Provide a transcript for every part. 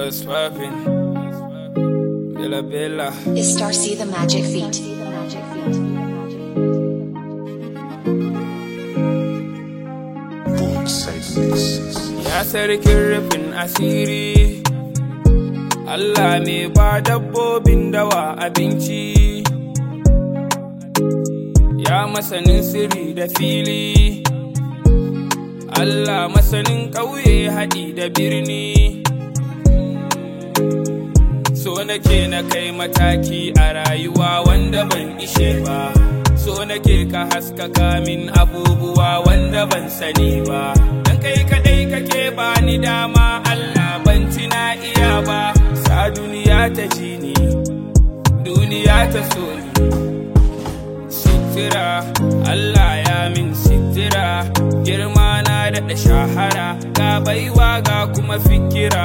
What's poppin'? Bella Bella. Is Star C the magic feet? Ya sarkin rufin asiri. Allah ne ba dabbobin dawa abinci. Ya masanin sirri da fili. Allah masanin ƙauye haɗi da birni. So nake na kai mataki a rayuwa wanda ban ishe ba. So nake ka haskaka min abubuwa wanda ban sani ba. Dan kai kaɗai kake bani dama Allah ban na iya ba. Sa duniya ta ji ni, duniya ta so ni. Sitira, Allah ya min sitira, girma na daɗa shahara, ga baiwa ga kuma fikira.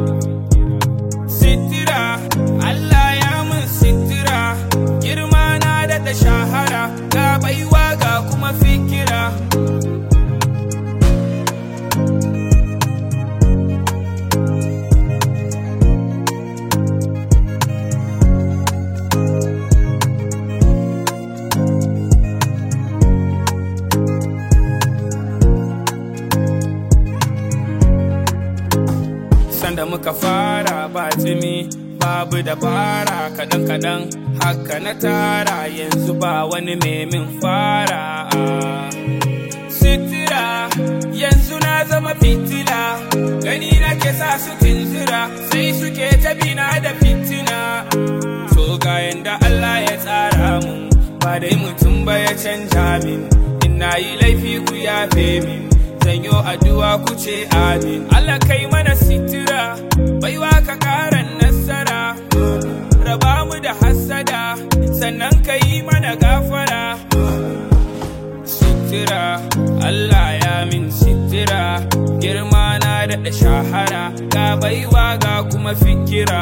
Sitira, Allah ya min sitira, girma na daɗa shahara, ga baiwa ga kuma fikira. sanda muka fara ba tsimi babu dabara kadan kadan haka na tara yanzu ba wani min fara sitira yanzu na zama fitila gani na ke sa su tinzira sai suke tabina da fitina so ga yanda Allah ya tsara mun ba dai mutum ba ya canja min ina yi laifi ku yafe min zanyo addu'a ku ce amin Allah kai mana sitira baiwa ka karan nasara raba mu da hassada sannan ka yi mana gafara sitira Allah ya min sitira girma na daɗa shahara ga baiwa ga kuma fikira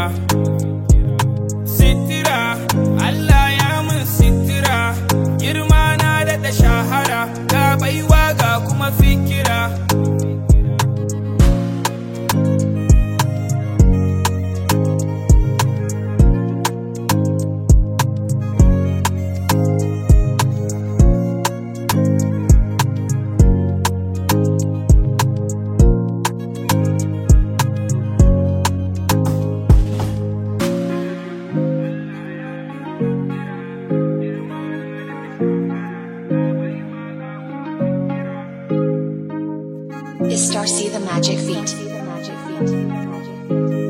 sitira Allah ya min sitira girma na daɗa shahara ga baiwa ga kuma fikira Is Star C the magic feet?